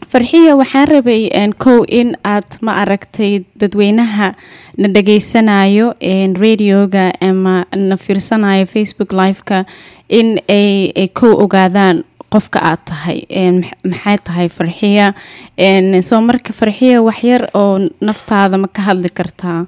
farxiya waxaan rabay kow in aad ma aragtay dadweynaha na dhageysanayo radioga ama na fiirsanayo facebook live-ka in ay kow ogaadaan qofka aad tahay maxay tahay farxiya soo marka farxiya waxyar oo naftaada ma ka hadli kartaa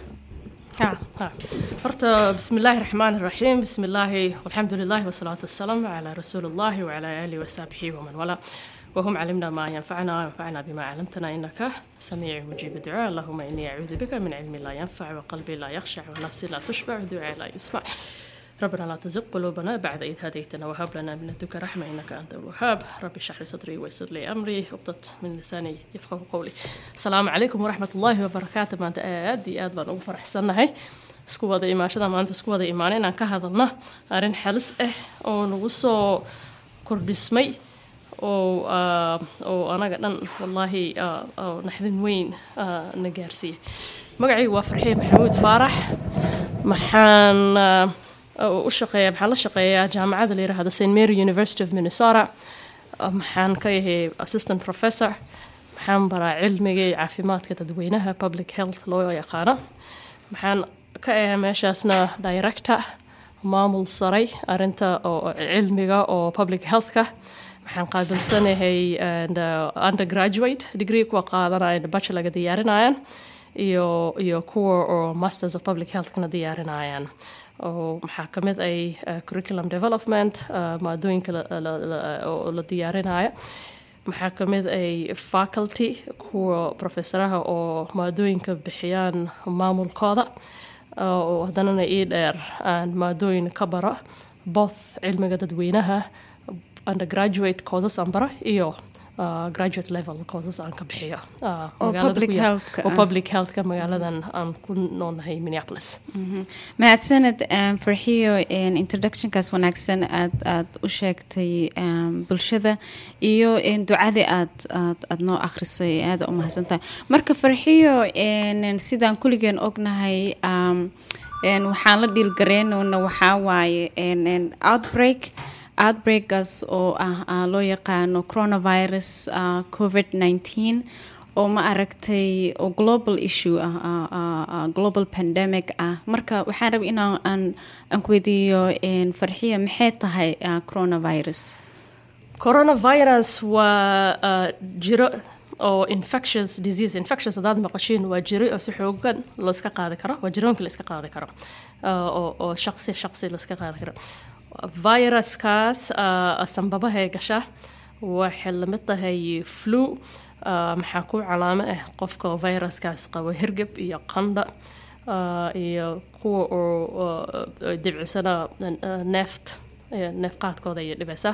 horta bismi illaahi raxmaan raxiim bismi illaahi walxamdu lilahi wasalaatu wasalaamu calaa rasuuli illahi wacalaa aalihi wasaabixihi waman walaa وهم علمنا ما ينفعنا وينفعنا بما علمتنا إنك سميع مجيب الدعاء اللهم إني أعوذ بك من علم لا ينفع وقلبي لا يخشع ونفس لا تشبع ودعاء لا يسمع ربنا لا تزغ قلوبنا بعد إذ هديتنا وهب لنا من لدنك رحمة إنك أنت الوهاب ربي اشرح لي صدري ويسر لي أمري وقدت من لساني يفقه قولي السلام عليكم ورحمة الله وبركاته ما أنت آد آد بان أغفر حسنا هاي isku wada imaashada maanta isku wada imaanay inaan ka hadalna arrin xalis ah oo nagu soo kordhismay oo oo anaga dhan wallaahi naxdin weyn na gaarsiiyey magacaygu waa farxiye maxamuud faarax maxaan u shaqeeyaa maxaan la shaqeeyaa jaamacadda la yidhaahdo st mary university of minnesota maxaan ka yahay assistant professor maxaan baraa cilmiga iyo caafimaadka dadweynaha public health loo yaqaano maxaan ka ahaa meeshaasna director maamul saray arinta oo cilmiga oo public healthka waxaan qaabilsanahay undergraduate degree kuwa qaadanaya bachelorga diyaarinayaan iyo iyo kuwa oo masters of public healthkana diyaarinayaan oo maxaa ka mid ay curriculum development maadooyinka oo la diyaarinaya maxaa ka mid ay faculty kuwa professoraha oo maadooyinka bixiyaan maamulkooda oo haddanana ii dheer aan maadooyin ka bara both cilmiga dadweynaha undergraduate courses aan bara iyo uh, graduate level courses aan ka bixiyo oo public healthka magaaladan aan ku noolnahay minneapolis mahadsaned farxiyo introductionkaas wanaagsan aad aad u sheegtay bulshada iyo ducadii aad aad aad noo akhrisay aada u mahadsantahay marka farxiyo sidaan kulligeen ognahay waxaan la dhiilgareynona waxaa waaye outbreak outbreakgaas oo ah loo yaqaano coronavirus covid nineteen oo ma aragtay oo global issue ah global pandemic ah marka waxaan raba inaan aan aan ku weydiiyo farxiya maxay tahay coronavirus coronavirus waa jiro oo infectious disease infectious haddaad maqashiin waa jiro oo si xoogan looska qaadi karo waa jiroonka la iska qaadi karo oo oo shaqsi shaqsi la iska qaadi karo viruskaas sanbabahay gasha waxay lamid tahay flu maxaa ku calaamo ah qofka viruskaas qabo hergeb iyo qandha iyo kuwa oo dibcisana neeft neefqaadkooda iyo dhibeysa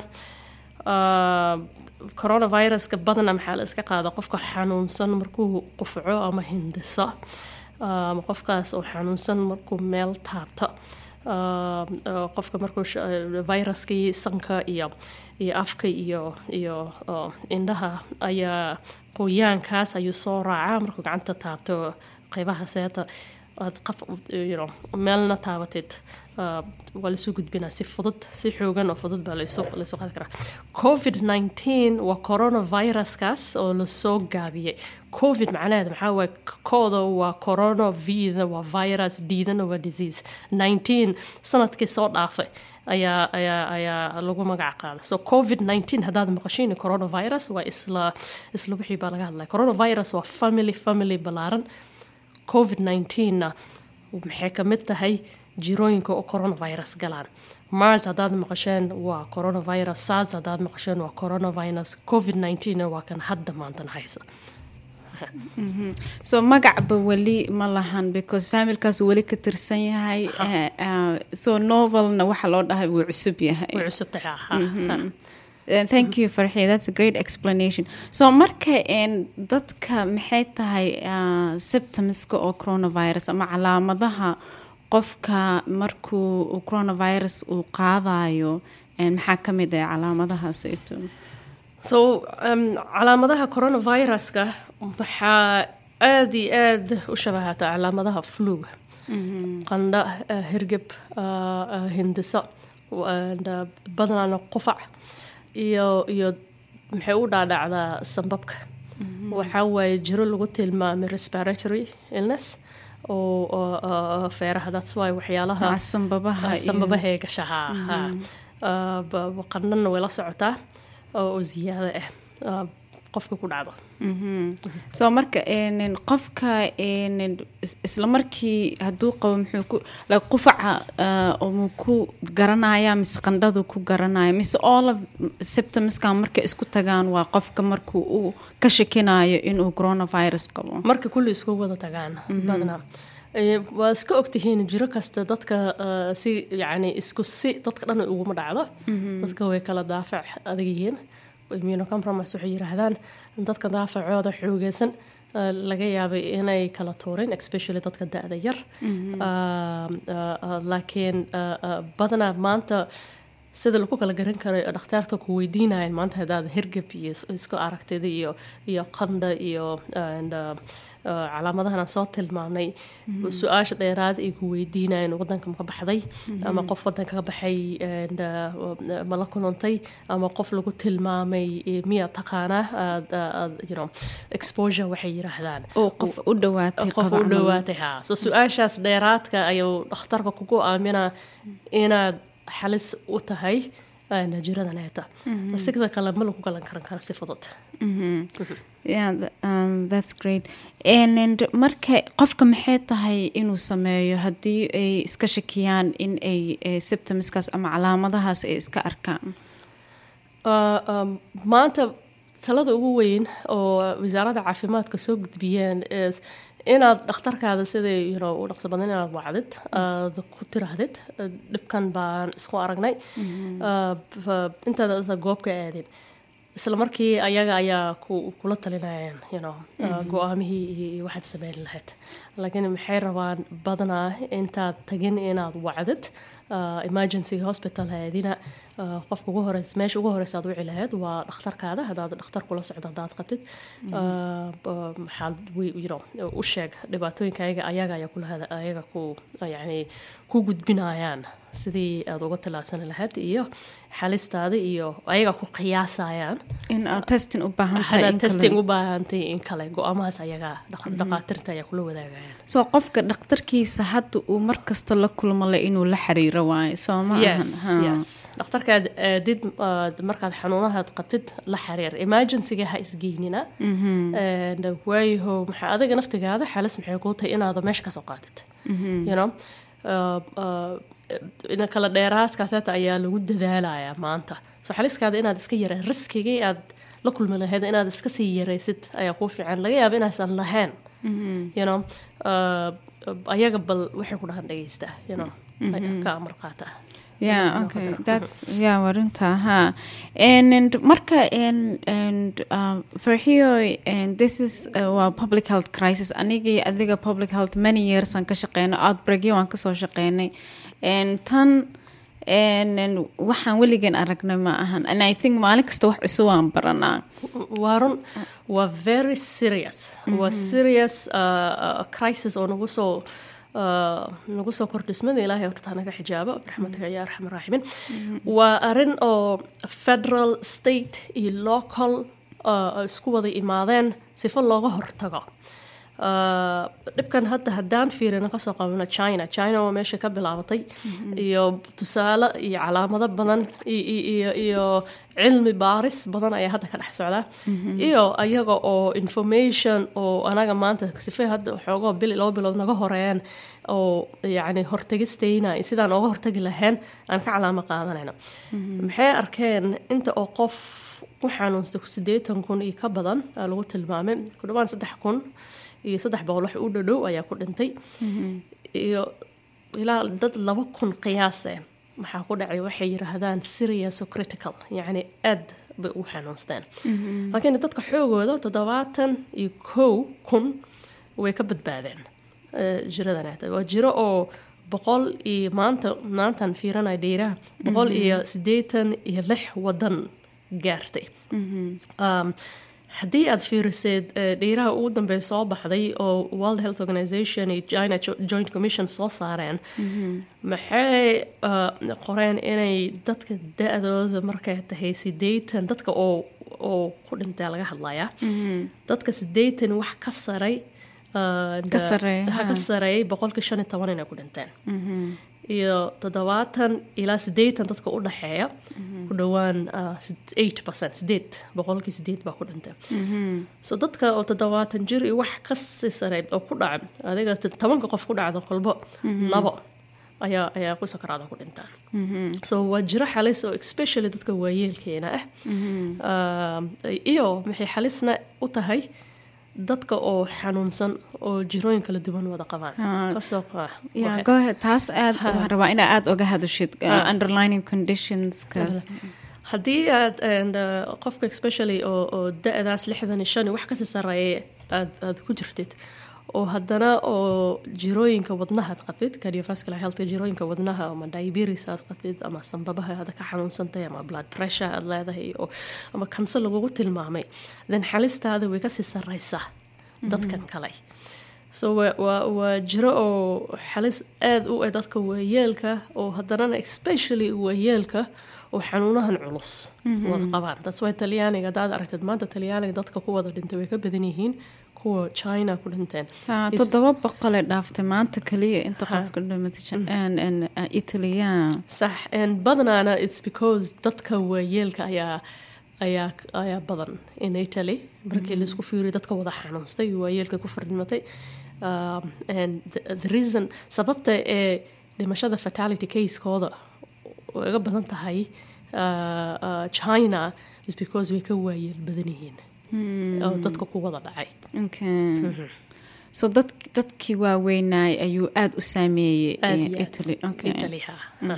coronaviruska badana maxaa la iska qaada qofka xanuunsan markuu qufco ama hindisa ama qofkaas oo xanuunsan markuu meel taabto qofka markuu viruskii sanka iyo iyo afka iyo iyo indhaha ayaa qoyaankaas ayuu soo raacaa markuu gacanta taabto qeybaha seeta aad qaf meelna taabatid waa laisuu gudbinaa si fudud si xoogan oo fudud baa laysu qaadi karaa covid nineteen waa coronaviruskaas oo lasoo gaabiyey covid macnaheeda maxaa waaye kooda waa corona vida waa virus diidana waa disease nineteen sanadkii soo dhaafay ayaa ayaa ayaa lagu magac qaaday so covid nineteen haddaad maqashiin coronavirus waa isla isla wixii baa laga hadlaya coronavirus waa family family ballaaran covid nineteen-na maxay ka mid tahay jirooyinka oo coronavirus galaan mars haddaad maqasheen waa coronavirus sars haddaad maqasheen waa coronavirus covid nineteen waa kan hadda maantan haysa so magacba weli ma lahan because familkaas weli ka tirsan yahay so novelna waxa loo dhahay wuu cusub yahay way cusub tahay Uh, thank you farxi that's a great explanation so marka dadka maxay tahay uh, symptomska oo coronavirus ama calaamadaha qofka markuu coronavirus uu qaadayo maxaa ka mid ah calaamadahaas so um, calaamadaha coronaviruska waxaa aada iyo aada u shabahataa calaamadaha fluga qandha uh, hirgeb hindisa badanaana qufac iyo iyo maxay u dhaadhacdaa sambabka waxaa waaye jiro lagu tilmaamay respiratory illness oo oo, oo, feeraha that's why waxyaalaha Maca sanbabaha iyo- sanbabahay gashahaa ha Ah, ba- ba- qandhana way la socotaa oo oo ziyaado ah ah, qofka ku dhacdo Mhm. so marka een, qofka een, is- isla markii hadduu qabo muxuu ku like qufaca ah, oo muu ku garanaya mise qandhadu ku garanaya mise all of symptomskan markay isku tagaan waa qofka markuu uu ka shakinayo inuu coronavirus qabo marka kulli isku wada tagaan badanaa Eh, waa iska ogtihiin jiro kasta dadka eh, si yani isku si dadka dhan uguma dhacdo dadka way kala daafac adag yihiin immunocompromise waxay yiraahdaan dadka daafacooda xoogeysan eh, laga yaabay inay kala tuurin especially dadka da-da yar Ah, ah, ah, laakiin ah, ah, badanaa maanta sida lagu kala garan karay oo dhakhtaarta ku weydiinayaan maanta haddaad hergeb iyo is- isku aragtida iyo iyo qandha iyo and, uh, uh, calaamadahan aan soo tilmaamnay su-aasha dheeraad ay ku weydiinayaan wadanka ma ka baxday ama qof wadanka ka baxay and, uh, ma la kulantay ama qof lagu tilmaamay eh, miyaa taqaanaa aad- aad, you know, exposure waxay yiraahdaan oo qof u dhawaatay qof qaba u camal. dhowaatay haa so su-aashaas dheeraadka ayuu dhakhtarka kugu aaminaa inaad xalis u tahay aana jiradan heeta sigda kale ma lagu galan karan kara si fudud Yeah, th- um, that's great. And, and marka qofka maxay tahay inuu sameeyo haddii ay iska shakiyaan in ay eh, symptomskaas ama calaamadahaas ay iska arkaan Uh, um, maanta talada ugu weyn oo wasaaradda caafimaadka soo gudbiyeen is inaad dhakhtarkaada siday you know, u dhaqso badan inaad wacdid aad ku tiraahdid uh, dhibkan baan isku aragnay Uh, f- intaad inta goobka aadin isla markii ayaga ayaa ku, kula talinayaan you know, uh, go-aamihii iyo iyo waxaad sameyn lahayd laakiin maxay rabaan badanaa intaad tagin inaad wacdid uh, emergency hospital haadina uh, qofka ugu horeys meesha ugu horeysa aad wici lahayd waa dhakhtarkaada haddaad dhakhtar kula socdo haddaad qabtid uh, b- maxaad wi- you know, u sheeg dhibaatooyinka ayaga ayaga ayaa kulahada ayaga ku yani ku gudbinayaan sidii aad uga tallaabsan lahayd iyo xalistaada iyo ayaga ku qiyaasayaan in aad testing u baahan tahay hadaad in kale. testing u baahantay in kale go-aamahaas ayaga dhaq- dhaqaatirta ayaa kula wadaagayaan so qofka dhakhtarkiisa hadda uu mar kasta la kulmo le inuu la xiriiro waayo soo ma ahan yes Ha. yes dhakhtarkaad aadid aad markaad xanuunahaad qabtid la xiriir emergencyga ha isgeynina And, uh, waayaho maxaa adiga naftigaada xalis maxay kuu tahay inaada meesha kasoo qaatid you know Uh, uh, in kala dheeraadkaaseeta ayaa lagu dadaalayaa maanta so xaliskaada inaad iska yara riskigii aad la kulmi lahayd inaad iska sii yaraysid ayaa kuu fiican laga yaaba inaysan lahayn you know uh, ayaga bal waxay ku dhahan dhegeysta you know ka amar qaata yeah Inuu okay qadaro. that's yeah warinta ha and, and marka and and um, for here and this is uh, well, public health crisis anigii adiga public health many years aan ka shaqeynay outbreakyo waan kasoo shaqeynay and tan and, and waxaan weligan aragnay ma ahan and i think maalin kasta wax cusub aan baranaa waa run waa very serious waa serious uh, uh, crisis oo nagu soo uh, nagu soo kordhismada ilaahay horta naga xijaabo raxmatiga ya arxam raaximin waa arin oo federal state iyo local uh, isku wada imaadeen sifo looga hortago Uh, dhibkan hadda haddaan fiirino kasoo qabano china china waa meesha ka bilaabatay iyo tusaale iyo calaamado badan i- i- iyo iyo cilmi baaris badan ayaa hadda ka dhex socda iyo ayaga oo information oo anaga maanta sife hadda xoogoo bil laba bilood naga horeeyaan oo yacni hortagistayna iyo sidaan ooga hortagi lahayn aan ka calaamo qaadanayno maxay arkeen inta oo qof ku xanuunsta siddeetan kun iyo ka badan aa lagu tilmaamay ku dhawaan saddex kun iyo saddex boqol wax u dhadhow ayaa ku dhintay iyo ilaa dad laba kun qiyaase maxaa ku dhacay waxay yiraahdaan serious o critical yacni aad bay u xanuunsteen laakiin dadka xoogooda toddobaatan iyo kow kun way ka badbaadeen eh, jiradan hata waa jiro oo boqol iyo maanta maantaan fiiranaya dhiiraha boqol iyo siddeetan iyo lix wadan gaartay Um, haddii aad fiiriseed eh, dhiiraha ugu dambeeya soo baxday oo world health organization iyo china Jo- joint commission soo saareen maxay uh, qoreen inay dadka da-dooda markay tahay sideetan dadka oo oo ku dhintay laga hadlayaa dadka sideetan wax ka saray uh, Ka sareeya, ha, ha. ka sareeyay boqolkii shan iyo toban inay ku dhinteen iyo toddobaatan ilaa sideetan dadka u dhexeeya ku dhowaan uh, sid- eight percent sideed boqolkii sideed baa ku dhintay so dadka oo toddobaatan jir iyo wax ka sii sareyd oo ku dhaca adiga t- tobanka qof ku dhacdo kolbo labo ayaa ayaa ku sakaraada ku dhintaan so waa jiro xalis oo especially dadka waayeelkeena ah Um, iyo maxay xalisna u tahay dadka oo xanuunsan oo jirooyin kala duwan wada qabaan Ah. kasoo qaa Yeah, go ahead. taas aad waxaan rabaa inaa aad oga hadashid uh, Ha. underlining conditions kaas haddii aad and, uh, qofka especially oo oo da-daas lixdan iyo shan iyo wax kasii sareeya aad aad ku jirtid oo haddana oo jirooyinka wadnaha aad qabtid cardiovascular health jirooyinka wadnaha ama diabetes aad qabtid ama sanbabaha aad ka xanuunsantahay ama blood pressure aad leedahay oo ama kanse lagugu tilmaamay then xalistaada way kasii sareysaa dadkan kale so waa waa waa jiro oo xalis aada u ah dadka waayeelka oo haddanana especially waayeelka oo xanuunahan culus wada qabaan that's why talyaaniga haddaad aragtid maanta talyaaniga dadka ku wada dhintay way ka badan yihiin kuwa china ku dhinteen Ah, Is- toddoba boqolee dhaaftay maanta kaliya inta qofka dhimatay italy yeah. sax and badanaana it's because dadka waayeelka ayaa ayaa ayaa badan in italy markii laisku fiiriyo dadka wada xanuunstay waayeelka ku fardhimatay um, and the, the reason sababta ee dhimashada fatality casekooda uga badan tahay uh, uh, china is because way ka waayeel badan yihiin oo dadka ku wada dhacay okay. so dad, dadkii waaweynaay ayuu aada u saameeyey Aad eh, iyo aad. italy okay. italy ha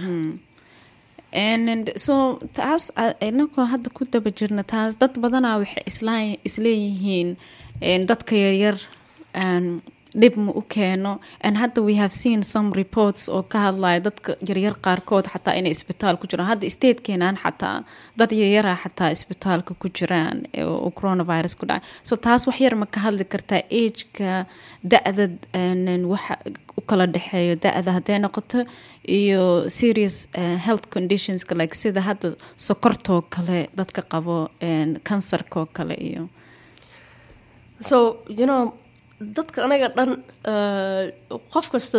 And, and so taas a- inagoo hadda ku daba jirna taas dad badanaa waxay isla- isleeyihiin en, dadka yaryar en, dhib ma u keeno and hadda we have seen some reports oo ka hadlaya dadka yaryar qaarkood xataa inay isbitaal ku jiraan hadda stateenan xataa dad yaryara xataa isbitaalka ku jiraan ee oo coronavirus ku dhacay so taas wax yar ma ka hadli kartaa ageka da-da en, waxa u kala dhexeeyo da-da hadday noqoto iyo serious uh, health conditionska like sida hadda sokortoo kale dadka qabo kansarkoo kale iyo so you know dadka anaga dhan uh, qof kasta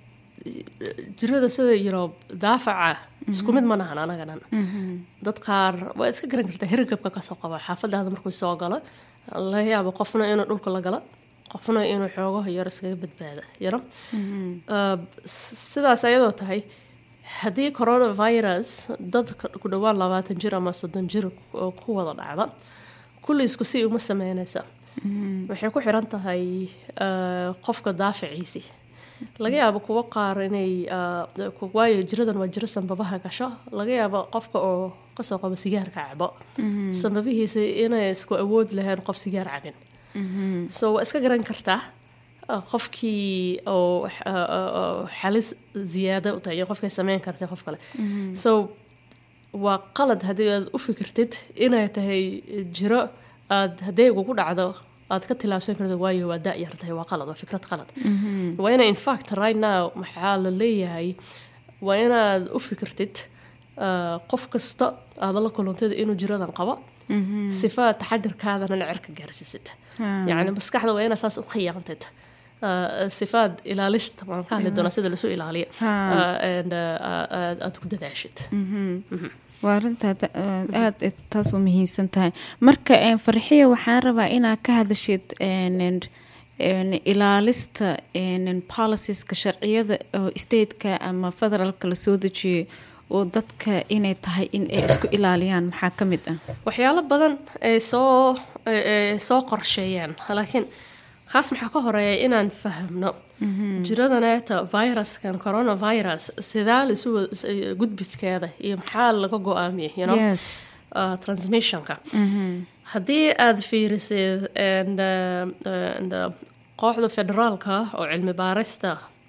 jirada sida you know daafaca isku mid ma nahan anaga dhan dad qaar waa iska garan kartaa hirgabka kasoo qaba xaafadaada markuu soo galo laga yaabo qofna inuu dhulka la galo qofna inuu xoogaha yar iskaga badbaada yaro Uh, s- sidaas ayadoo tahay haddii coronavirus dad ka- ku dhowaan labaatan jir ama soddon jir oo ku wada dhacda kulli isku si uma sameynaysa waxay ku xiran tahay uh, qofka daaficiisi laga yaabo kuwo qaar inay uh, ku- waayo jiradan waa jiro sanbabaha gasho laga yaabo qofka oo kasoo qabo sigaarka cabo sanbabihiisa inay isku awood lahayn qof sigaar cabin so waa iska garan kartaa uh, qofkii oo uh, uh, uh, xalis ziyaada u tahay iyo qofkay sameyn kartay qof kale so waa qalad haddii aad u fikirtid inay tahay jiro aad haddii kugu dhacdo aad ka tilaabsan karto waayo waa da yar tahay waa qalad waa fikrad qalad waa ina infact right now maxaa la leeyahay waa inaad u fikirtid uh, qof kasta aad la kulantid inuu jiradan qabo sifa taxadirkaadana cirka gaarsiisid yacni maskaxda waa inaad saas u khiyaantid Uh, sifaad ilaalishta waan ka hadli doonaa sida lasu ilaaliyo Ha. uh, and, uh, aad aad ku dadaashid waa arintaa aada taas u muhiimsan tahay marka en, farxiya waxaan rabaa inaad ka hadashid en, en, en, ilaalista en, en, policieska sharciyada oo stateka ama federaalka lasoo dejiyay oo dadka inay tahay in ay isku ilaaliyaan maxaa ka mid ah waxyaalo badan ay soo ay- ay soo qorsheeyaan laakiin kaas maxaa ka horeeya inaan fahamno jiradaneeta viruskan coronavirus sidaa laisu wad- gudbiskeeda iyo maxaa laga go-aamiyay you know? yes uh, transmissionka haddii aad fiirisid and, uh, and, uh, kooxda federaalka oo cilmi baarista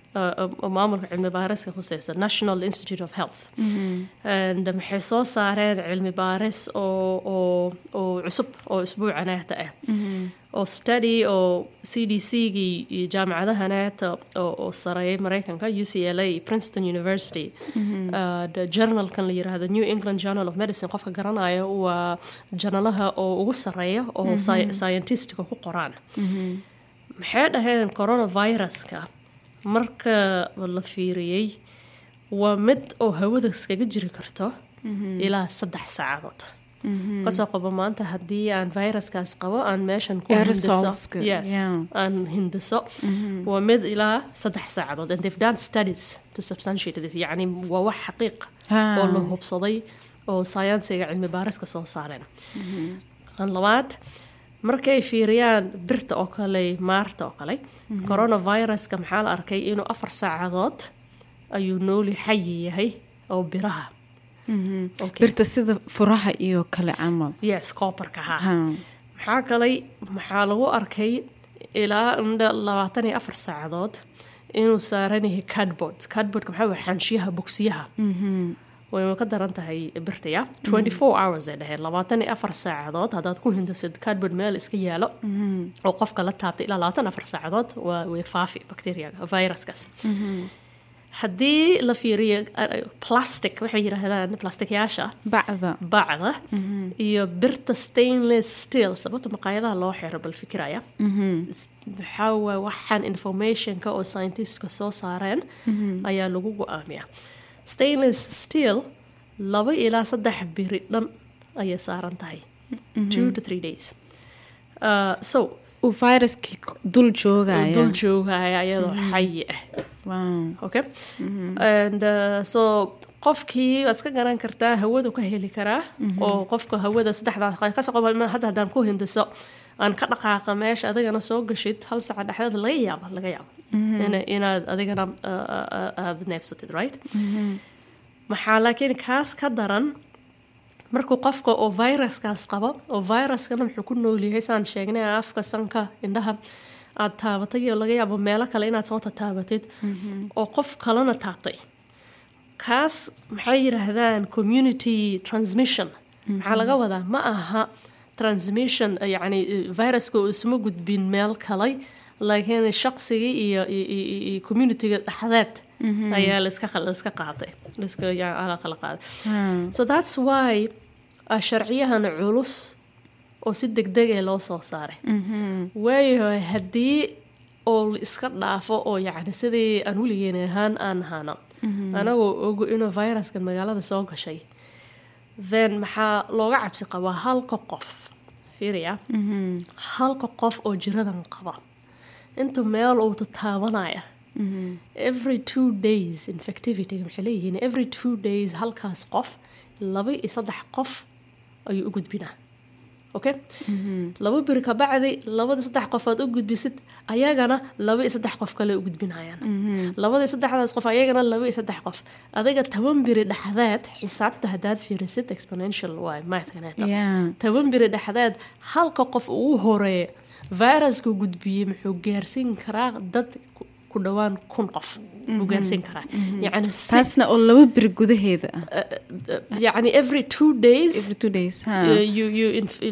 oo maamulka cilmi baariska khuseysa national institute of health and maxay soo saareen cilmi baaris oo oo oo cusub oo isbuuca neeta ah oo study oo c d c gii iyo jaamacadaha neeta oo oo sareeyay mareykanka u c l a princeton university journalkan la yiraahdo new england journal of medicine qofka garanaya waa janalaha oo ugu sareeya oo scientistka ku qoraan maxay dhaheen coronaviruska marka la fiiriyey waa mid oo hawada iskaga jiri karto ilaa saddex saacadood kasoo qabo maanta haddii aan viruskaas qabo aan meeshan ku hindiso yes aan hindiso waa mid ilaa saddex saacadood and they've done studies to substantiate this yacni waa wax xaqiiq oo la hubsaday oo sayansiga cilmi baariska soo saareen kan labaad markay fiiriyaan birta oo kale maarta oo kale coronaviruska maxaa la arkay inuu afar saacadood ayuu nooli xayi yahay oo biraha birta sida furaha iyo kale camal yes cooperka ha maxaa kalay maxaa lagu arkay ilaa indha labaatan iyo afar saacadood inuu saaran yahay cardboard cardboardka maxaa waa xaanshiyaha bogsiyaha way ka daran tahay birtaya twenty four hours ay dhaheen labaatan iyo afar saacadood haddaad ku hindasid cardboard meel iska yaalo oo qofka la taabtay ilaa labaatan afar saacadood waa way faafi bacteriaga viruskaas haddii la fiiriyo plastic waxay yidhaahdaan plasticyaasha bacda bacda iyo birta stainless steel sababta maqaayadaha loo xiro bal fikiraya waxaa waa waxaan informationka oo scientistka soo saareen ayaa lagu go-aamiyaa stainless steel laba ilaa saddex biri dhan ayay saaran tahay two to three days uh, so uu viruskii dul joogaya dul joogaya iyadoo xayi ah okay and uh, so qofkii waad iska garan kartaa hawadu ka heli karaa oo qofka hawada saddexdaa kasoo qaba hadda haddaan ku hindiso aan ka dhaqaaqa meesha adigana soo gashid hal saaca dhexdeed laga yaaba laga yaabo inaad adigana aada neefsatid right maxaa laakiin kaas ka daran markuu qofka oo viruskaas qabo oo viruskana muxuu ku noolyahay saan sheegnay afka sanka indhaha aad taabatay iyo laga yaabo meelo kale inaad soo tataabatid oo qof kalena taabtay kaas maxay yidhaahdaan community transmission maxaa laga wadaa ma aha transmission yacni viruska uu isma gudbin meel kalay laakiin shaqsigii iyo iyo communityga dhexdeed ayaa laiska laiska qaaday laiska kala qaaday so that's why sharciyahan culus oo si degdeg ee loo soo saaray waayo haddii oo la iska dhaafo oo yacni sidii aan weligeyn ahaan aan ahaano anagoo ogo inuu viruskan magaalada soo gashay then maxaa looga cabsi qabaa halka qof fiiriya halka qof oo jiradan qaba inta meel uu tataabanaya every two days infectivity maxay leeyihiin every two days halkaas qof laba iyo saddex qof ayuu u gudbinaa okay laba biri ka bacdi labada saddex qof aad u gudbisid ayagana laba iyo saddex qof kale u gudbinayaan labada saddexdaas qof ayagana laba iyo saddex qof adiga toban biri dhexdeed xisaabta haddaad fiirisid exponential waay mathkaneeta toban biri dhexdeed halka qof ugu horeeya viruska gudbiyey muxuu gaarsiin karaa dad ku dhowaan kun qof u gaarsiin karaa yani taasna oo laba biri gudaheeda ah yani every two days every two days you you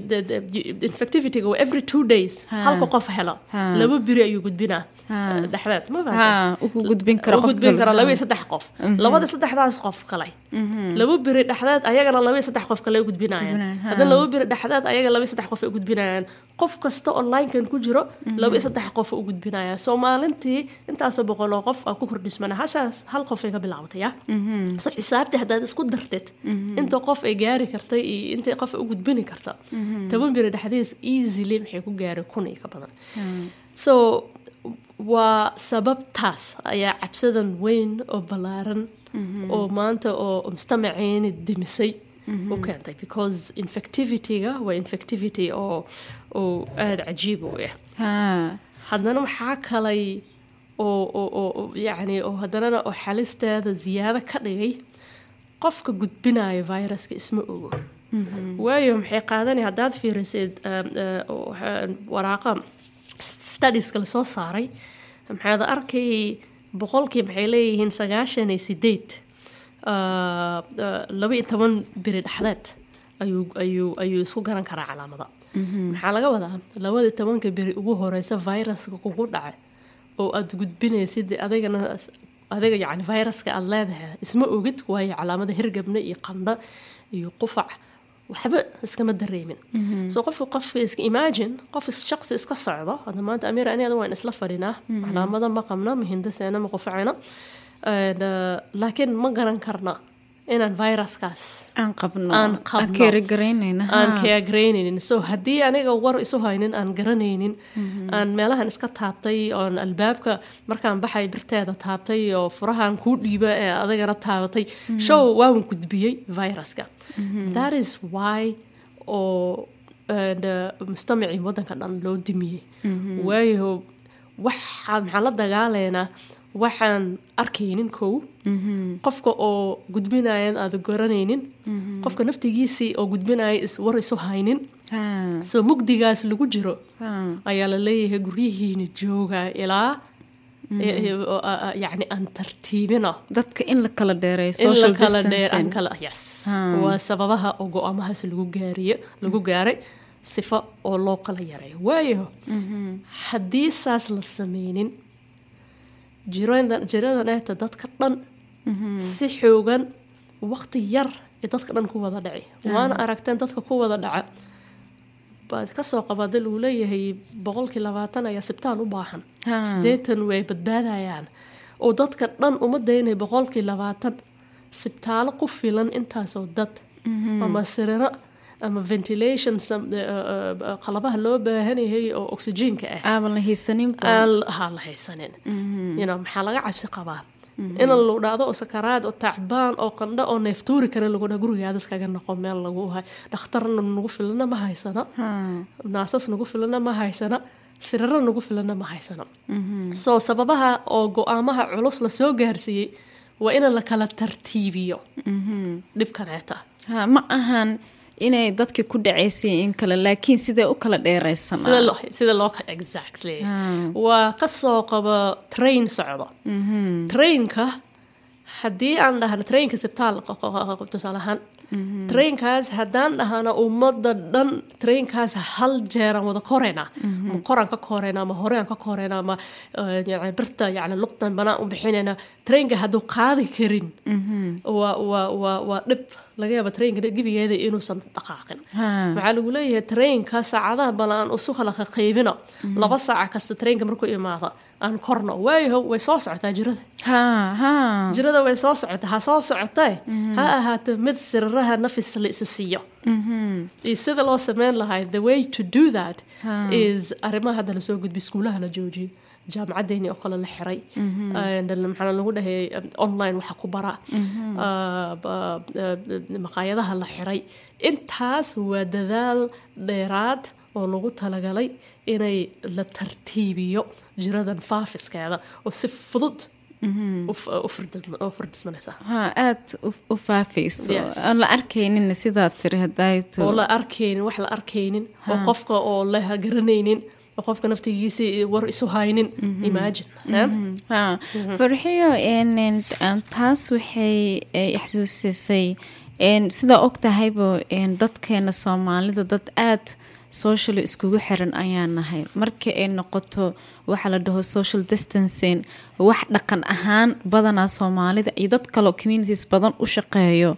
infectivity every two days halka qof helo laba biri ayuu gudbinaa dhexdeed ma ugu gudbin kara gudbin kara laba iyo saddex qof labada saddexdaas qof kale laba biri dhexdeed ayagana laba iyo saddex qof kale gudbinayaan haddana laba biri dhexdeed ayaga laba iyo saddex qof ay gudbinayaan qof kasta onlinekan ku jiro laba iyo saddex qof u gudbinaya soo maalintii intaasoo boqol oo qof aa ku kordhismana hashaas hal qof ay ka bilaabatay ya so xisaabtii haddaad isku dartid inta qof ay gaari kartay iyo inta qof ay u gudbini karta toban biri dhexdiis easily maxay ku gaari kun iyo ka badan so waa sababtaas ayaa cabsadan weyn oo ballaaran oo maanta oo mujtamaceeni dimisay u keentay because infectivity-ga waa infectivity oo oo aada cajiib u ah haddana waxaa kalay oo oo oo yacni oo haddanana oo xalisteeda ziyaado ka dhigay qofka gudbinayo viruska isma ogo waayo maxay qaadanay haddaad fiirisid waraaqa studieska lasoo saaray maxaad arkay boqolkii maxay leeyihiin sagaashan iyo sideed ah, ah, laba iyo toban beri dhexdeed ayuu ayuu ayuu isku garan karaa calaamada maxaa laga wadaa labadii tobanka beri ugu horeysa viruska kugu dhacay oo aad gudbinaysid adigana adiga yani viruska aad leedahay isma ogid waayo calaamada hirgabna iyo qandha iyo qufac waxba iskama dareemin so qofka qofka iska imagine qof is- shaqsi iska socdo hadda maanta amir aniada waan isla fadhinaa calaamada ma qabna ma hindaseena ma qufacina And, uh, laakiin ma garan karna inaan viruskaas aan qabno Aan qabno. keerigaraynayna aan kaagaraynaynin so haddii aniga war isu haynin aan garanaynin aan meelahan iska taabtay oon albaabka markaan baxay birteeda taabtay oo furahan kuu dhiiba ee adigana taabatay show waan gudbiyey viruska that is why oo and, uh, mustamicii waddanka dhan loo dimiyey waayo waxaa maxaan la dagaalaynaa waxaan arkaynin kow qofka oo gudbinayan aada garanaynin qofka naftigiisii oo gudbinaya is war isu haynin soo mugdigaas lagu jiro ayaa la leeyahay guryihiina jooga ilaa yani aan tartiibino dadka in la kala dheereeyo in la social kala dheer aan distancing kala yes Hmm. waa sababaha oo go-aamahaas lagu gaariyo lagu gaaray sifo oo loo kala yareeyo waayo haddii saas la sameynin jirada jiradan eeta dadka dhan si xoogan waqti yar ee dadka dhan ku wada dhaci waana aragteen dadka ku wada dhaca baad kasoo qabada lagu leeyahay boqolkii labaatan ayaa sibtaal u baahan Ha. sideetan way badbaadayaan oo dadka dhan uma daynay boqolkii labaatan sibtaalo ku filan intaasoo dad ama siriro ama ventilation sam- eh, eh, eh, qalabaha loo baahan yahay oo oxygenka ah aaban la haysaninba aan haa la haysanin you know, maxaa laga cabsi qabaa in lagu dhacdo oo sakaraad oo tacbaan oo qandho oo neeftuuri kara lagu dhaa gurigaada iskaga noqo meel lagu hay dhakhtarna nagu filana ma haysana Ha. naasas nagu filana ma haysana siriro nagu filana ma haysana so sababaha oo go-aamaha culus la soo gaarsiiyey waa in la kala tartiibiyo dhibkaneeta Ha, ma ahan inay dadka ku dhacaysay in kale laakiin sidee u kala sida dheeraysanaa loo sida loo ka exactly Ah. waa kasoo qaba train socdo trainka haddii aan dhahno trainka sibtaal tusaale ahaan trainkaas haddaan dhahno ummadda dhan trainkaas hal jeeraan wada korayna ma koraan ka korayna ma horeaan ka korayna ma eh, yani birta yani luqdan banaan u bixinayna trainka hadduu qaadi karin waa waa waa waa dhib laga yaaba trainka gebigeeda inuusan dhaqaaqin Ha. waxaa lagu leeyahay trainka saacadaha bal aan isu kala qaybino laba saaca kasta trainka markuu imaado aan korno waayo way soo socotaa jirada Ha, ha. jirada way soo socotaa ha soo socotee ha ahaato mid siriraha nafis la isa siiyo iyo sida loo sameyn lahay the way to do that Ha. is arrimaha hadda lasoo gudbi iskuulaha la joojiyo jaamacadeeni oo kale la xiray And maxaa lagu dhahay online waxa ku bara Ah, ba- ah, maqaayadaha la xiray intaas waa dadaal dheeraad oo lagu talagalay inay la tartiibiyo jiradan faafiskeeda oo si fudud u f- u firdis- u firdismanaysa ha aad u- u faafayso Yes. aan la arkaynin sidaad tiri hadayto oo la arkaynin wax la arkaynin oo qofka oo la garanaynin oo qofka naftigiisa war isu haynin imagine eh? ha farxiyo en- en- en, taas waxay eh, xasuusisay en, sidaa og tahayba en, dadkeena soomaalida dad aad socially iskugu xiran ayaan nahay marka ay noqoto waxa la dhaho social distancing wax dhaqan ahaan badanaa soomaalida iyo dad kaleo communities badan u shaqeeyo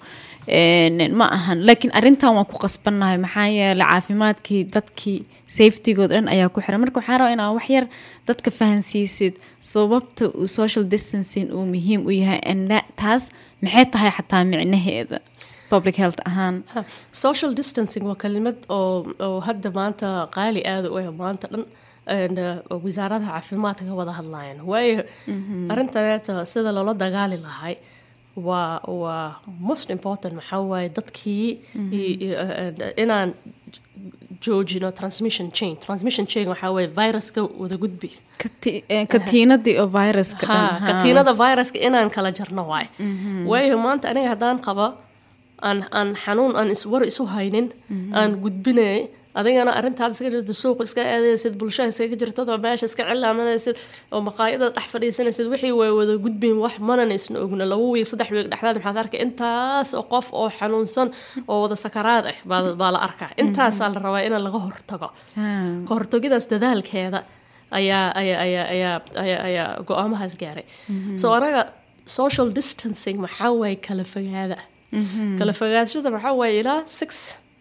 en, ma ahan laakiin arintan waan ku qasbannahay maxaa yeelay caafimaadkii dadkii safetygood dhan ayaa ku xiran marka waxaan rabaa inaa wax yar dadka fahansiisid sababta uu social distancing uu muhiim u yahay and that- taas maxay tahay xataa micnaheeda public health ahaan Ha, social distancing waa kelimad oo oo hadda maanta qaali aada u ah maanta dhan and, uh, wasaaradaha caafimaadka ka wada hadlayaan waayo arrintaneeta sida loola dagaali lahay waa waa most important maxaa waaye dadkii i- i- and, inaan joojino transmission chain transmission chain waxaa waaye viruska wada gudbi Kati- eh, katiinadii oo viruska ha dhan, ha. katiinada viruska inaan kala jarno waay waayo maanta aniga haddaan qabo aan aan xanuun aan is war isu haynin aan gudbinay adigana arrintaada iska jirta suuqa iska aadaysid bulshada iskaga jirtad oo meesha iska cilaamanaysid oo maqaayada dhex fadhiisanaysid wixii way wada gudbin wax manana isna ogna laba wiig saddex wiig dhexdaad maxaad arkay intaas oo qof oo xanuunsan oo wada sakaraad ah baa baa la arkaa intaasaa la rabaa in laga hortago ka hortagidaas dadaalkeeda ayaa ayaa ayaa ayaa ayaa ayaa go-aamahaas gaaray so anaga social distancing maxaa waaye kala fogaada kala fogaadashada maxaa waaye ilaa six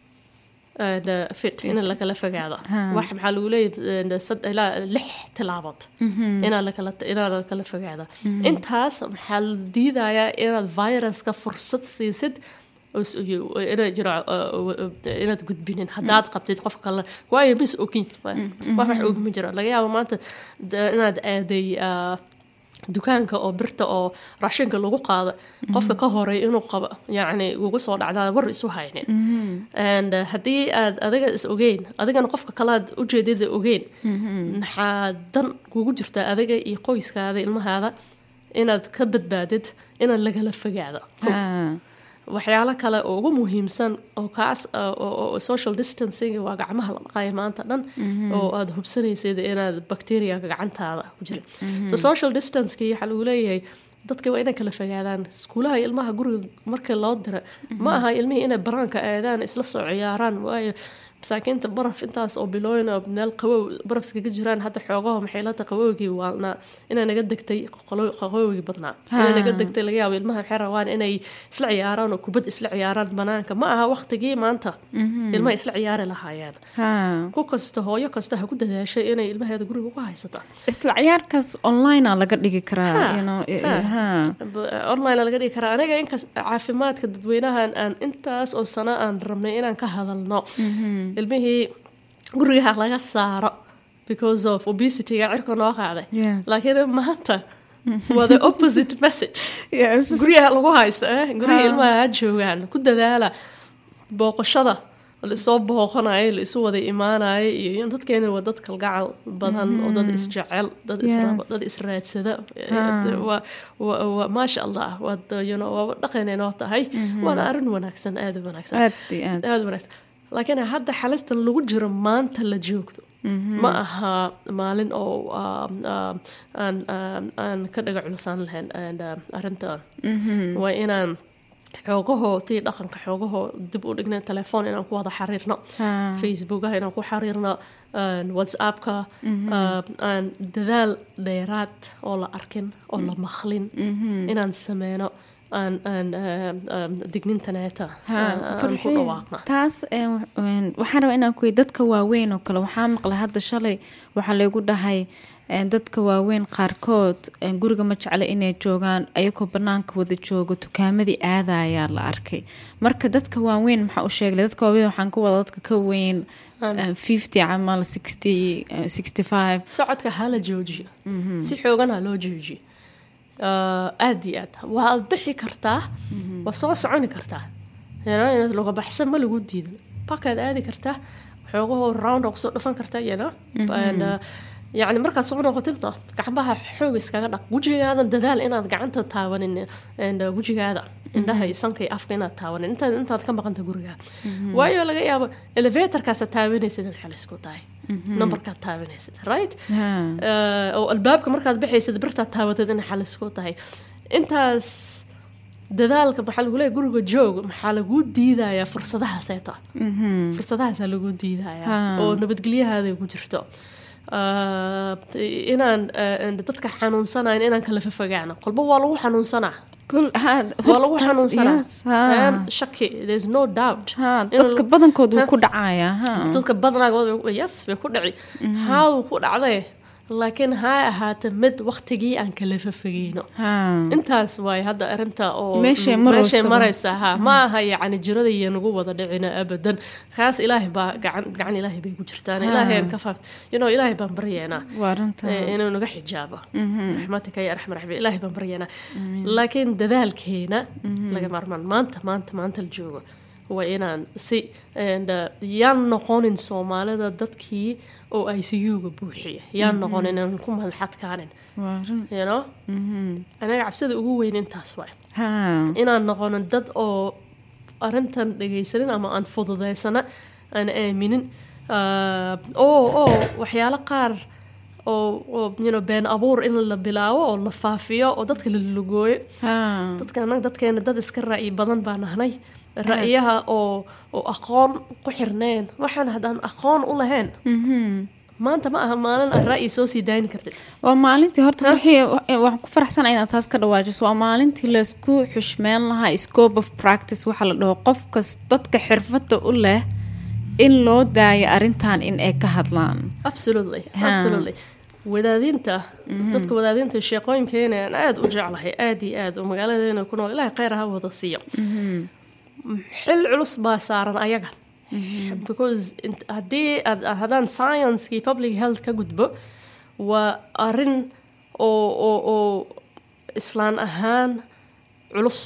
fit in lakala fogaado wax maxaa lagu leeyahay ilaa lix tilaabood inaa lakala inaa lakala fogaado intaas maxaa la diidayaa inaad viruska fursad siisid inaad jiro inaad gudbinin haddaad qabtid qof kale waayo mis ogin wax wax ogma jiro laga yaabo maanta inaad aaday dukaanka oo birta oo raashinka lagu qaado qofka ka horay inuu qabo yacni ugu soo dhacdaan war isu haynin and haddii aad adiga is ogeyn adigana qofka kalead ujeedada ogeyn maxaa dan kugu jirtaa adiga iyo qoyskaada ilmahaada inaad ka badbaadid inaad lagala fogaado waxyaalo kale oo ugu muhiimsan oo kaas social distancing waa gacmaha la dhaqaya maanta dhan oo aada hubsanaysid inaad bacteriaga gacantaada ku jira so social distancekii waxaa lagu leeyahay dadka waa inay kala fogaadaan iskuulaha ilmaha guriga marka loo dira ma aha ilmihii inay baraanka aadaan isla soo ciyaaraan waayo masaakiinta baraf intaas oo bilooyin oo meel qabow baraf iskaga jiraan hadda xoogaho maxaylada qabowgii waalna inay naga degtay qabowgii badnaa inay naga degtay laga yaabo ilmaha waxay rabaan inay isla ciyaaraan oo kubad isla ciyaaraan banaanka ma aha waqtigii maanta ilmaha isla ciyaari lahaayeen ku kasta hooyo kasta ha ku dadaashay inay ilmaheeda guriga uga haysata isla ciyaarkaas online laga dhigi karaa online laga dhigi karaa aniga inkas caafimaadka dadweynahan aan intaas oo sano aan rabnay inaan ka hadalno ilmihii gurigaha laga saaro because of obesityga cirka noo qaaday laakiin maanta waa the opposite message guryaha lagu haysto eh guryaha ilmaha ha joogaan ku dadaala booqashada laisoo booqanayo la isu wada imaanayo iyo dadkeena waa dad kalgacal badan oo dad isjecel dad dad israadsada maasha allah waaba dhaqaneenoo tahay waana arrin wanaagsan aada wanaagsan aada wanaagsan laakiin hadda xalistan lagu jiro maanta la joogto ma aha maalin oo aan ka dhaga culusaan lahayn arrintan waa inaan xoogahoo tii dhaqanka xoogahoo dib u dhigna telefoon inaan ku wada xariirno facebookaha inaan ku xariirno whatsappka aan dadaal dheeraad oo la arkin oo la maqlin inaan sameyno aan aan dignintaneeta ku dhawaaqna taas waxaan rabaa inaan kuwey dadka waaweyn oo kale waxaa maqlay hadda shalay waxaa laygu dhahay dadka waaweyn qaarkood guriga ma jecla inay joogaan ayagoo banaanka wada joogo tukaamadii aadayaa la arkay marka dadka waaweyn maxaa u sheegla dadka waaweyn waxaan ku wada dadka ka weyn fifty camal sixty sixty five socodka hala joojiyo si xoogan ha loo joojiyo aada iyo aad waad bixi kartaa waa soo soconi kartaa inaad loga baxsan ma lagu diidan bakaad aadi kartaa xoogahoo round oo kusoo dhufan kartaa yana yacni markaad soo noqotidna gacmaha xoog iskaga dhaq wejigaadan dadaal inaad gacanta taabanin wejigaada indhaha iyo sanka iyo afka inaad taabanin intaad intaad ka maqanta guriga waayo laga yaabo elevatorkaasaad taabanaysid in xalisku tahay numberkaad taabanaysid right oo albaabka markaad baxaysid birtaad taabatid in xalisku tahay intaas dadaalka maxaa lagu leeya guriga joog maxaa laguu diidayaa fursadahaaseta fursadahaasaa laguu diidayaa oo nabadgelyahaada ku jirto inaan dadka xanuunsanayn inaan kala fafogaano kolba waa lagu xanuunsanaa waa lagu xanuunsanaa shaki there's no doubt dadka badankood wuu ku dhacaya dadka badanagood yes bay ku dhici haaduu ku dhacdee laakiin ha ahaata mid waktigii aan kala fafageyno intaas waay hadda arinta oo meeshay maraysa ha ma aha yacni jirada iyo nagu wada dhicina abadan kaas ilaahay baa gacan gacan ilaahay bay ku jirtaan ilaahay ka faaf you know ilaahay baan baryeynaa inuu naga xijaabo raxmatika ya arxam raxbi ilaahay baan baryeynaa laakiin dadaalkeena laga maarmaan maanta maanta maanta la joogo waa inaan si yaan noqonin soomaalida dadkii oo i c u-ga buuxiya yaan noqonin inaan ku madaxadkaanin you know anaga cabsida ugu weyn intaas waay inaan noqonin dad oo arintan dhegaysanin ama aan fududaysana aan aaminin Ah, oo oo waxyaalo qaar oo oo you know, been abuur in la bilaabo oo la faafiyo oo dadka la lugooyo Ha. dadka annaga dadkeena dad iska ra'yi badan baa nahnay ra'yaha oo oo aqoon ku xirneen waxaan haddaan aqoon u lahayn Mhm. maanta ma aha maalin aan ra'yi soo sii dayni kartid waa maalintii horta wixii waxaan ku faraxsanahay inaad taas ka dhawaajiso waa maalintii laysku xushmeyn lahaa scope of practice waxaa la dhaho qof kas dadka xirfadda u leh in loo daayo arrintan in ay ka hadlaan absolutely Ha. absolutely wadaadinta dadka wadaadinta sheeqooyinkeena aan aada u jeclahay aada iyo aad oo magaaladeena ku nool ilaahay kheyr ha wada siiyo xil culus baa saaran ayaga because int- haddii aad haddaan sciencekii public health ka gudbo waa arrin oo oo oo islaan ahaan culus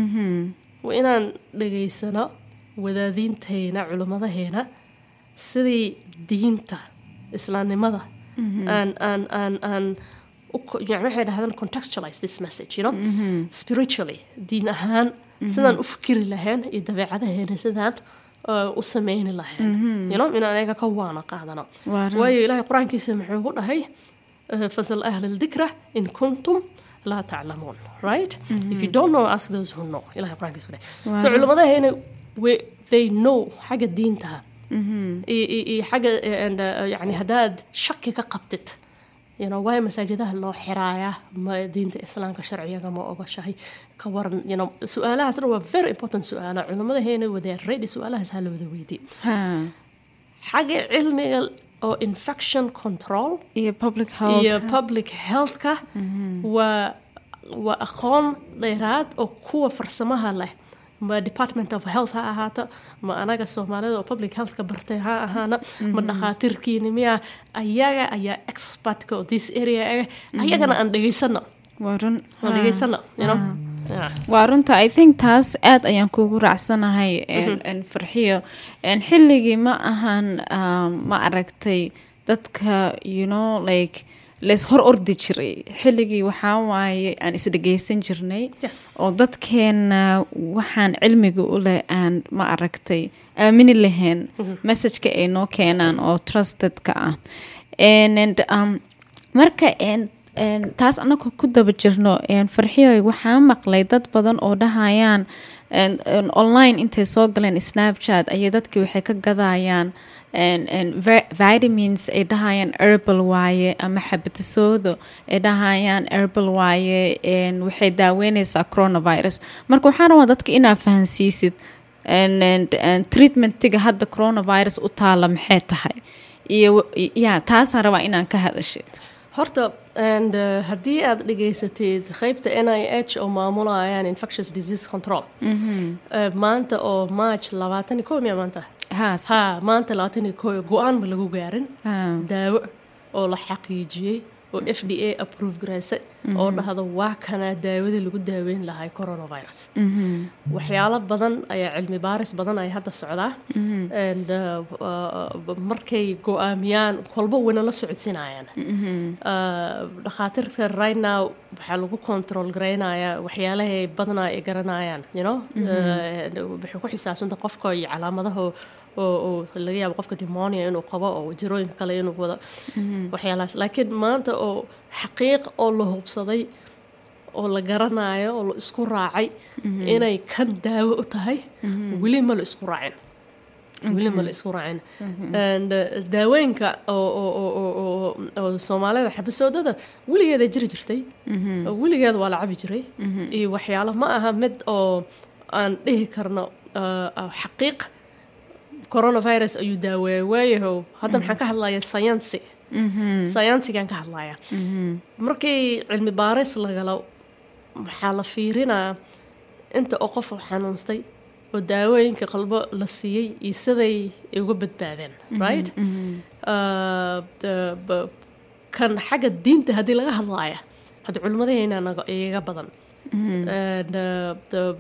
waa inaan dhegaysano wadaadiinteena culimmadaheena sidii diinta islaamnimada aan aan aan aan u ko- yani waxay dhahdaan contextualize this message you know spiritually diin ahaan sidaan u fikiri lahayn iyo dabeecadaheena sidaan uh, u sameyni lahayn you know inaan ayaga ka waana qaadano Waa run. waayo ilaahay qur-aankiisa muxuu ku dhahay uh, fasal ahla aldikra in kuntum laa taclamuun right if you don't know ask those who know ilahay qur-aankiisa ku dhahay Waa so run. culimmadaheena we- they know xagga diintaha iyo iyo- iyo xagga eh, and, uh, yani haddaad shaki ka qabtid you know, waayo masaajidaha loo xiraaya ma diinta islaamka sharciyaga ma ogashahay ka waran you know, su-aalahaas dhan waa very important su-aala culimmadaheena wada ready su-aalahaas ha la wada weydiin Ha. xagga cilmiga oo infection control iyo public health iyo public healthka waa waa aqoon dheeraad oo kuwa farsamaha leh ma department of health ha ahaato ma anaga soomaalida oo public healthka bartay ha ahaana ma dhakhaatiirkiini miya ayaga ayaa expertka oo this area ah ayagana aan dhegaysano waa run aan Ha. dhegaysano you know Yeah. waa runta i think taas aad ayaan kugu raacsanahay en- en farxiyo En xilligii ma ahan um, ma aragtay dadka you know like leys hor ordi jiray xilligii waxaa waaye aan isdhegeysan jirnay Yes. oo dadkeena waxaan cilmiga u leh aan ma aragtay aamini lahayn messageka ay noo keenaan oo trustedka ah And- and, um, marka en- en, taas anaga ku daba jirno en, farxiyoy waxaa maqlay dad badan oo dhahayaan en- en, online intay soo galeen snapchat ayay dadkii waxay ka gadayaan en- en, vi- vitamins ay dhahayaan herbal waaye ama xabatasoodo ay dhahayaan herbal waaye en, waxay daaweyneysaa coronavirus marka waxaan rabaa dadka inaa fahansiisid en- en- en, treatmentiga hadda coronavirus u taala maxay tahay iyo ya taasaan rabaa inaan ka hadashid horta and uh, haddii aad dhegaysatid qeybta n i h oo maamulayaan infectious disease control uh, maanta oo march labaatan iyo kow miya maanta haas ha maanta labaatan iyo kow go-aan ma lagu gaarin Ha. daawo oo la xaqiijiyey oo f d a approve garaysa oo dhahdo waa kana daawadii lagu daaweyn lahay coronavirus waxyaalo badan ayaa cilmi baaris badan ay hadda socdaa and uh, uh, markay go-aamiyaan kolba wayna la socodsiinayaan Uh, dhakhaatiirta right now waxaa lagu control garaynayaa waxyaalahay badanaa ay garanayaan you know Uh, waxay ku xisaabsanta qofka iyo calaamadaha oo oo laga yaabo qofka demonia inuu qabo oo jirooyinka kale inuu wado waxyaalahaas laakiin maanta oo xaqiiq oo la hubsaday oo la garanayo oo la isku raacay inay kan daawo u tahay weli ma la isku raacin weli ma la isku raacin And, uh, daawooyinka oo oo oo oo oo oo soomaalida xabasoodada weligeeda jiri jirtay oo weligeeda waa la cabi jiray iyo waxyaalo ma aha mid oo aan dhihi karno uh, uh, xaqiiq coronavirus ayuu daaweeya waayahow hadda maxaan ka hadlayaa sayansi sayansigaan ka hadlayaa markii cilmi baaris lagalo waxaa la fiirinaa inta oo qof xanuunstay oo daawooyinka qalbo la siiyey iyo siday ay uga badbaadeen right Uh, the- b- kan xagga diinta haddii laga hadlaaya hadda culimmadaheenaa naga- igaga badan And, uh, the-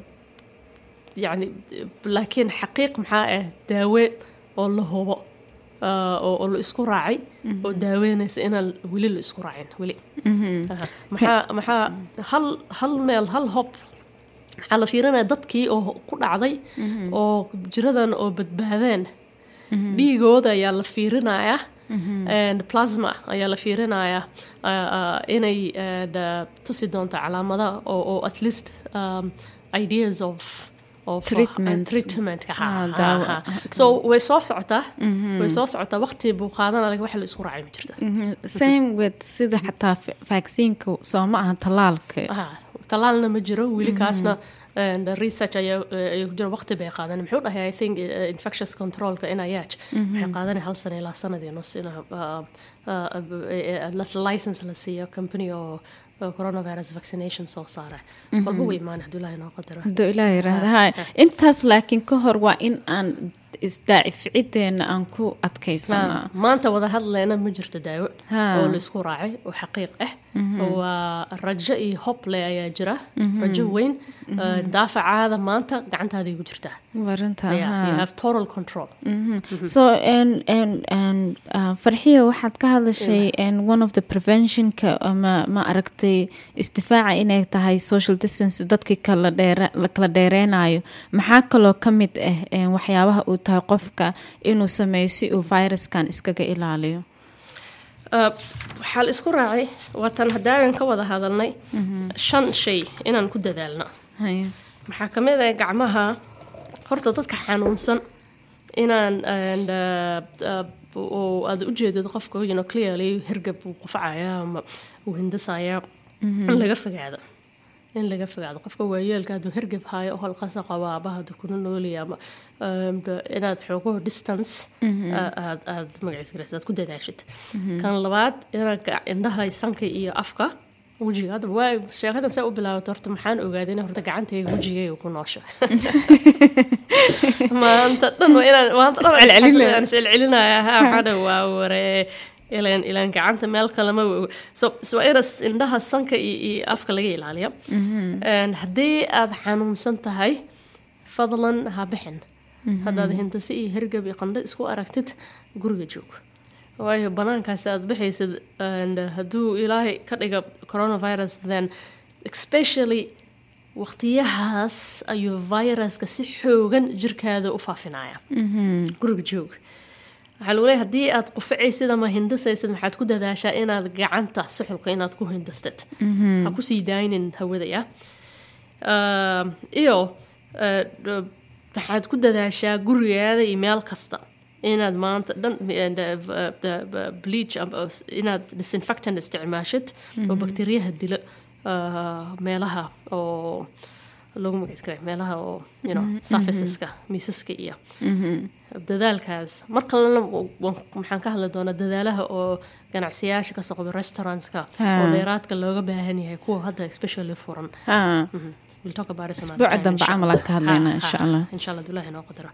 yani laakiin xaqiiq maxaa ah daawe oo la hubo uh, oo oo la isku raacay oo daaweynaysa inaan weli la isku raacin weli Aha. maxaa maxaa hal hal meel hal hob maxaa la fiirinaya dadkii oo ku dhacday oo jiradan oo badbaadeen dhiigooda ayaa la fiirinayaa and plasma ayaa la fiirinayaa uh, uh, inay and, uh, tusi doonto calaamada oo oo at least um, ideas of of uh, Treatment. treatmentka ha, Ah, ha, daawo. ha. so way soo socotaa way soo socotaa waqti buu qaadanaya wax la isku raacay ma jirta Mhm. same with sida xataa fa- vaccine-ka soo ma aha tallaalka Ah, talaalna ma jiro weli kaasna and research ayaa ayaa ku jira waqti bay qaadan muxuu dhahay i think uh, infectious controlka NIH waxay qaadanay hal sano ilaa sanadii nus in uh, uh, uh, license la siiyo company oo oo coronavirus vaccination soo saara walba way imaan hadduu ilaahay noo qadaro hadduu ilaah yiraahda ha intaas laakiin ka hor waa in aan isdaacificideena aan ku adkaysanaa maanta wada hadlayna ma jirto daawo Ha. oo la isku raacay oo xaqiiq ah waa rajo iyo hob le ayaa jira rajo weyn Uh, daafacaada maanta gacantaada igu jirtaa warinta Yeah, ha. you have total control so and and and uh, farxiya waxaad ka hadlashay and one of the preventionka ama ma aragtay isdifaaca inay tahay social distance dadkii kala dheere la kala dheereynayo maxaa kaloo ka mid ah een, waxyaabaha uu tahay qofka inuu sameeyo si uu viruskan iskaga ilaaliyo Uh, waxaa la isku raacay waatan haddaagan ka wada hadalnay shan shay inaan ku dadaalno Haya. maxaa ka mid ah gacmaha horta dadka xanuunsan inaan and, uh, uh, oo aad u jeedid qofka you know, clearly hergab uu qufacaya ama uu hindasaya in laga fogaado in laga fogaado qofka waayeelka hadduu hergab haayo oo halqasa qabo aabaha hadduu kuna noolaya ama um, inaad xoogo distance uh, aad aad magaciis garaysa aad ku dadaashid kan labaad inaad ga- indhaha sanka iyo afka wejiga hadda waa sheekadan saa u bilaabato horta maxaan ogaaday in horta gacantayga wejigayga ku noosha maanta dhan waa inaan maanta dhan waan Iscelcelinaya. isxas- aan iscelcelinaya ha waxaana waa waree ilaan ilaan gacanta meel kalema so so waa ina indhaha sanka iyo, iyo afka laga ilaaliyo And haddii aad xanuunsan tahay fadlan ha bixin haddaad hintase iyo hergab iyo qandho isku aragtid guriga joog waayo banaankaas aad bixaysid and hadduu ilaahay ka dhiga coronavirus then especially waqtiyahaas ayuu viruska si xoogan jirkaada u faafinaya guriga joog waxaa lagu leeyahay haddii aad qufacaysid ama hindasaysid maxaad ku dadaashaa inaad gacanta suxulka inaad ku hindastid ha kusii daaynin hawadaya Um, iyo uh, d- waxaad ku dadaashaa gurigaada iyo meel kasta inaad maanta dhan and, uh, v- the- v- bleach ama s- inaad disinfectant isticmaashid oo bakteriyaha dilo uh, meelaha oo lagu magaciskara meelaha oo you know surfaceska miisaska iyo dadaalkaas mar kalena w- waan- maxaan ka hadli doonaa dadaalaha oo ganacsiyaasha ka socda restaurantska Ah. oo dheeraadka looga baahan yahay kuwa hadda especially furan Ha. Mhm. We'll talk about it some Isbuuca other time, dambe insha camal Allah. aan ka hadlaynaa, Ha, insha ha, Allah. insha Allah Abdullahi noo qadaro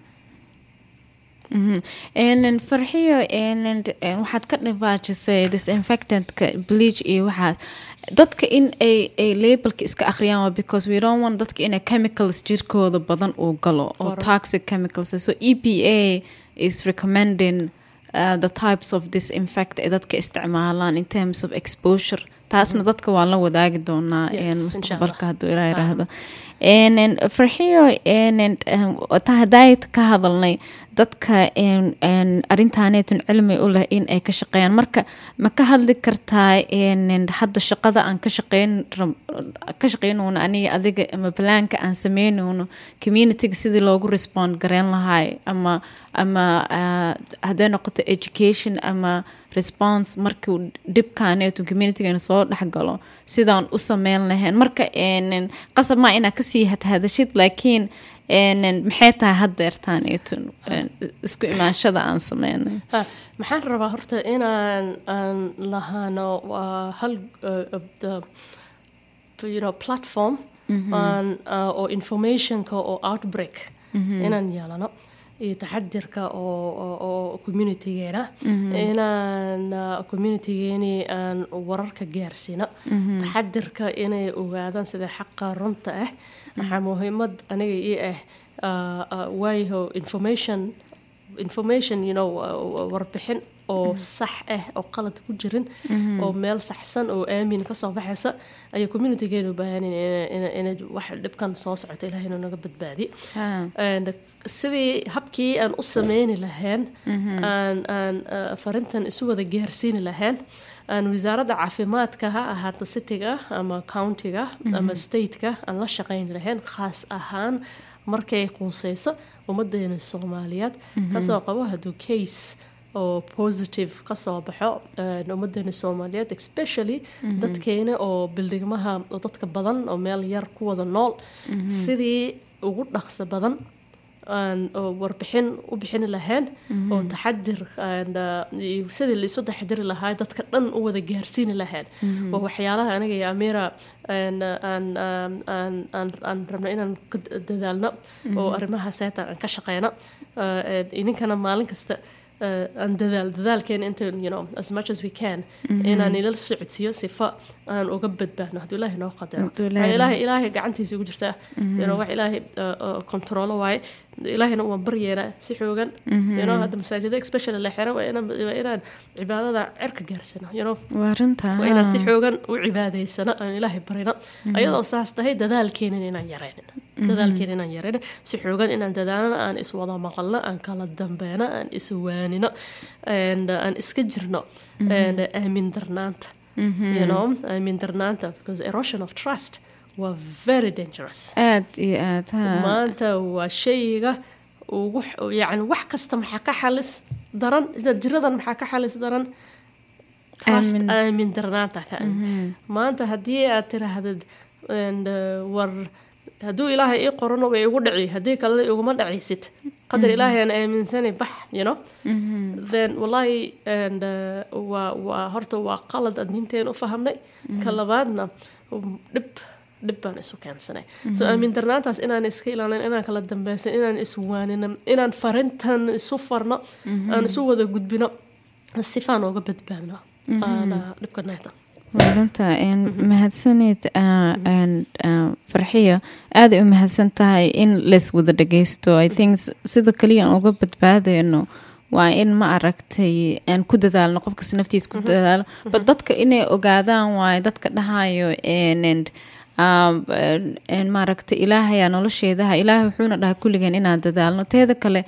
Mhm. En farxiyo en en waxaad ka dhibaajisay disinfectantka bleach iyo waxaas dadka in ay ay labelka iska akhriyaan waa because we don't want dadka inay chemicals jirkooda badan uu galo oo Correct. toxic chemicals so EPA is recommending uh, the types of disinfect ee dadka isticmaalaan in terms of exposure taasna dadka waan la wadaagi doonaa Yes, en insha mustaqbalka Allah. hadduu ilaa yiraahdo En- en farxiyo en- en, em, ta haddaayt ka hadalnay dadka en- en arrintaaneetun cilmi u leh in ay ka shaqeeyaan marka ma ka hadli kartaa en- en hadda shaqada aan ka shaqeyn rab- ka shaqeynayno aniga adiga ama balaanka aan sameynayno communityga sidii loogu respond gareyn lahaay ama ama ah, hadday noqoto education ama response markuu dhibkaaneetu communitygeena soo dhexgalo sidaan u sameyn lahayn marka en- qasab maa inaa kasii hadhadashid laakiin en- maxay tahay haddeertaaneetun isku imaanshada aan sameynay Ha, maxaan rabaa horta inaan aan lahaano waa hal uh, uh, the- you know, platform aan, uh, oo informationka oo outbreak inaan yeelano iyo taxadirka oo oo- oo communitygeena inaan uh, communitygeeni aan wararka gaarsiino taxadirka inay ogaadaan sida xaqa runta ah waxaa muhiimad aniga ii ah uh, uh, waayo information information you know uh, warbixin oo sax ah oo qalad ku jirin oo meel saxsan oo aamin kasoo baxaysa ayay communitygeenu u baahan inay wax dhibkan soo socota ilahay inuu naga badbaadi sidii habkii aan u sameyni lahayn aan aan farintan isu wada gaarsiini lahayn aan wasaaradda caafimaadka ha ahaata cityga ama countiga ama stateka aan la shaqeyni lahayn khaas ahaan markay quuseyso ummadeena soomaaliyeed kasoo qabo hadduu case oo positive kasoo baxo ummadeena soomaaliyeed especially dadkeena oo bildhigmaha oo dadka badan oo meel yar ku wada nool sidii ugu dhaqso badan aan warbixin u bixini lahayn oo taxadir sidii laisu taxadiri lahaa dadka dhan u wada gaarsiini lahayn waa waxyaalaha aniga iyo amira aan rabna inaan dadaalno oo arrimaha seetan aan ka shaqeyno idinkana maalin kasta aan dadaal dadaalkeena inta you know as much as we can inaan ilal socodsiiyo sifa aan uga badbaadno hadduu ilaahay noo qadaro ilaahay ilaahay gacantiisa ugu jirtaa you know wax ilaahay controlo waaye ilaahayna waan baryeena si xoogan you know hadda masaajida especially la xiro waa inaan waa inaan cibaadada cirka gaarsano you know waa runta waa inaan si xoogan u cibaadeysano aan ilaahay barino ayadoo saas tahay dadaalkeenan inaan yareynin dadaalkeena inaan yareyno si xoogan inaan dadaalno aan iswada maqalno aan kala dambeyno aan iswaanino aan iska jirno aamin darnaanta you know aamin darnaanta because erosion of trust waa very dangerous aad iyo aad maanta waa shayga ugu yani wax kasta maxaa ka xalis daran jiradan maxaa ka xalis daran trust aamin darnaanta ka maanta haddii aad tirahdid war hadduu ilaahay ii qorano way igu dhaci haddii kalena iguma dhacaysid qadar ilaahay aan aaminsanay bax you know then wallahi and waa waa horta waa qalad aan diinteen u fahamnay ka labaadna dhib dhib baan isu keensanay so aamin darnaantaas inaan iska ilaalin inaan kala dambeysan inaan iswaanino inaan farintan isu farno aan isu wada gudbino sifaan ooga badbaadno dhibka nayta maadanta mahadsaneed farxiyo aaday u mahadsan tahay in lays wada dhageysto i think sida kaliya aan uga badbaadeyno waa in ma aragtay aan ku dadaalno qofkas naftiis ku dadaalo but dadka inay ogaadaan waayo dadka dhahayo maaragtay ilaahayaa nolosheedaha ilaahay wuxuuna dhahay kulligeen inaan dadaalno teeda kale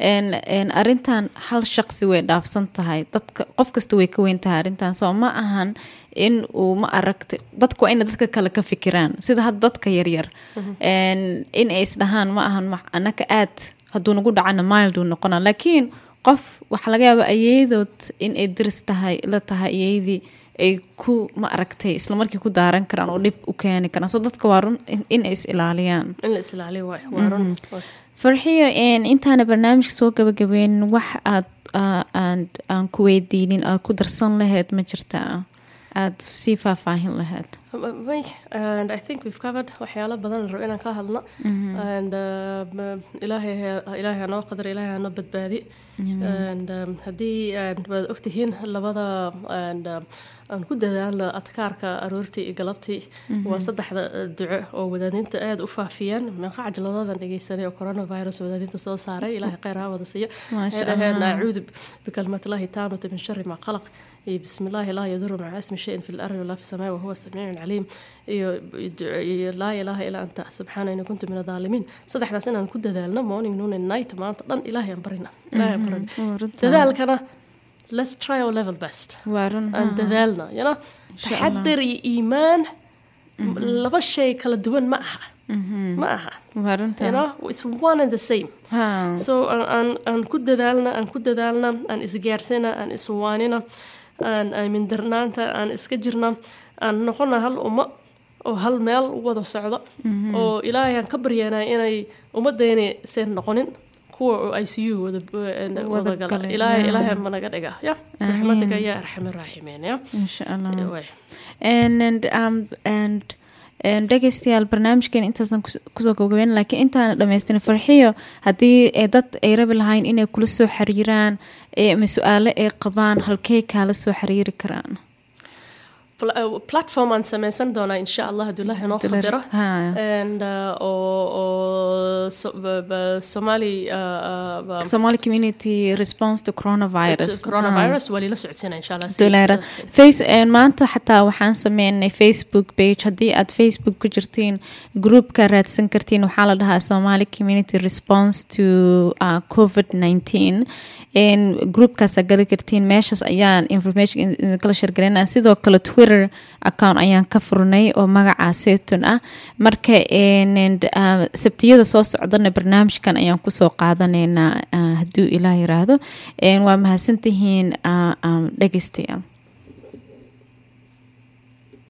arintan hal shaqsi way dhaafsan tahay dadka qof kasta way ka weyn tahay arrintan soo ma ahan in uu ma aragtay dadku waa ina dadka kale ka fikiraan sida hadda dadka yaryar in ay isdhahaan ma ahan anaka aad hadduu nagu dhacana milduu noqona laakiin qof waxaa laga yaaba ayeedood in ay daris tahay la tahay ayeydii ay ku ma aragtay isla markii ku daaran karaan oo dhib u keeni karaan soo dadka waa run in ay is ilaaliyaan in la islaaliyo waay waa run farxiyo intaana barnaamijka soo gabagabeynin wax aad aan ku weydiinin aad ku darsan lahayd ma jirtaa aada sii faahfaahin lahayd may and i think we've covered waxyaalo badan rabo inaan ka hadlo and ilaahay ilaahay hanoo qadar ilaahay hanoo badbaadi and haddii waad ogtihiin labada and aan ku dadaalno adkaarka aroortii iyo galabtii waa saddexda duco oo wadaadinta aada u faafiyaan meeqa cajladadan dhegeysanay oo coronavirus wadaadinta soo saaray ilaahay kheyr ha wada siiyo waxay dhaheen acuudu bikalmatillahi taamata min shari maa qalaq iyo bismi illaahi laa yaduru maca ismi shayin fi lardi walaa fi samaa wahuwa samiicun caliim iyo laa ilaaha ilaa anta subxaana ina kuntu min adaalimiin saddexdaas inaan ku dadaalno morning noon and night maanta dhan ilaahay aan barina ilaahay aan barina dadaalkana let's try our level best aan dadaalna you know taxadir iyo iimaan laba shay kala duwan ma aha ma aha you know it's one and the same so aan aan ku dadaalna aan ku dadaalna aan isgaarsina aan iswaanina aan aamin darnaanta aan iska jirna aan noqona hal ummo oo hal meel u wada socdo oo ilaahay aan ka baryanaa inay ummadeeni seen noqonin kuwa oo i c u wadagala ilaahay ilaahay managa dhiga ya raxmadika ya arxam raaximiin ya insha allah and um and dhegeystayaal barnaamijkeena intaasan kusoo gabagabeyn laakiin intaana dhamaystin farxiyo haddii dad ay rabi lahayn inay kula soo xiriiraan ama su-aalo ay qabaan halkey kaala soo xiriiri karaan pla- uh, platform aan sameysan doonaa insha allah hadduu ilaahay noo Abdullahi- qadiro ha. and uh, oo oo so- ba- ba- somali uh, uh, ba- Somali community response to coronavirus coronavirus waa lila socodsiina insha allah si- Duleera. Face een, maanta xataa waxaan sameynay facebook page haddii aad facebook ku jirtiin groupka raadsan kartiin waxaa la dhahaa somali community response to uh, covid 19 n groupkaasa gali kartiin meeshaas ayaan information in- idinkala shargalinaa sidoo kale twitter account ayaan ka furnay oo magacaa setun ah marka n and, uh, sabtiyada soo socdana barnaamijkan ayaan kusoo qaadanaynaa uh, hadduu ilaah yiraahdo n waa mahadsantihiin uh, um, dhegeystayaal